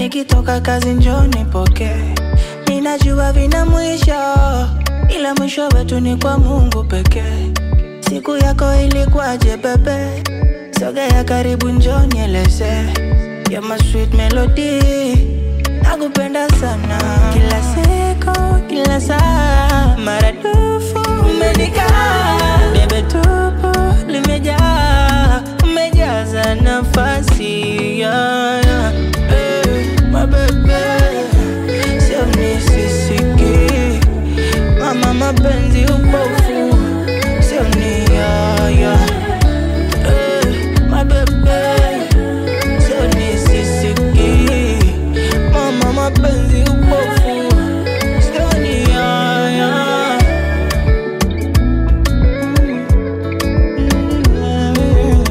nikitoka kazi njoni poke. Ninajua vina mwisho, ila mwisho wetu ni kwa Mungu pekee. Siku yako ilikuwaje bebe? Sogea karibu njoni eleze. You're my sweet melody, nakupenda sana. Kila siku, kila saa, maradufu umenikaa. Bebe tupo limejaa, umejaza nafasi yeah, yeah. Eh, my baby, sio nisisiki mama, mapenzi upofu sio ni yeah, yeah. Eh, my baby, sio nisisiki mama, mapenzi upofu sio ni yeah, yeah. Mm.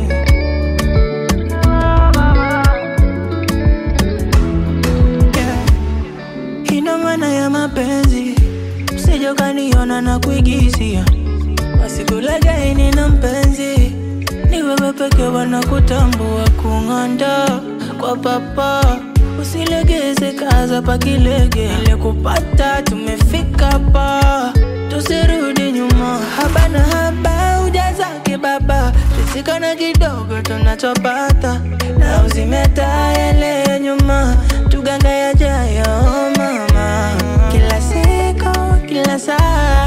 Yeah. Ina maana ya mapenzi, usije ukaniona na kuigizia. Wasikulagai nina mpenzi, ni wewe peke wanakutambua kung'anda kwa papa. Usilegeze kaza pakilege, ile kupata tumefika pa, tusirudi nyuma. Haba na haba ujazake baba, tusikana kidogo tunachopata, na uzimeta yale ya nyuma, tuganga yajayo mama. Kila siku, kila saa